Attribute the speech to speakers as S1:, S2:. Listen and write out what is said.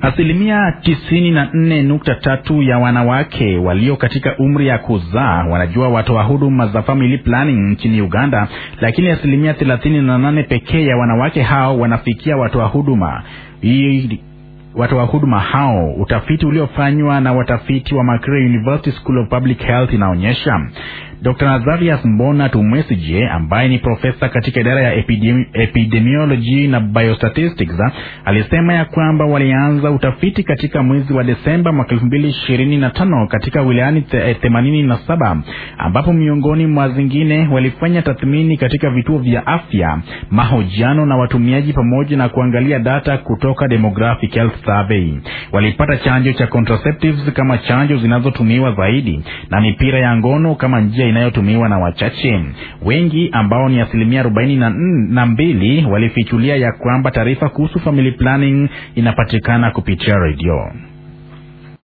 S1: Asilimia tisini na nne nukta tatu ya wanawake walio katika umri ya kuzaa wanajua watoa huduma za family planning nchini Uganda, lakini asilimia thelathini na nane pekee ya wanawake hao wanafikia watoa huduma hii watoa huduma hao. Utafiti uliofanywa na watafiti wa Makerere University School of Public Health inaonyesha Dr. Nazarias Mbona Tumwesije ambaye ni profesa katika idara ya epidemi, epidemiology na biostatistics alisema ya kwamba walianza utafiti katika mwezi wa Desemba mwaka 2025 katika wilayani 87 ambapo miongoni mwa zingine walifanya tathmini katika vituo vya afya, mahojiano na watumiaji pamoja na kuangalia data kutoka demographic health survey. Walipata chanjo cha contraceptives kama chanjo zinazotumiwa zaidi na mipira ya ngono kama njia inayotumiwa na wachache. Wengi ambao ni asilimia arobaini na mbili walifichulia ya kwamba taarifa kuhusu family planning inapatikana kupitia redio.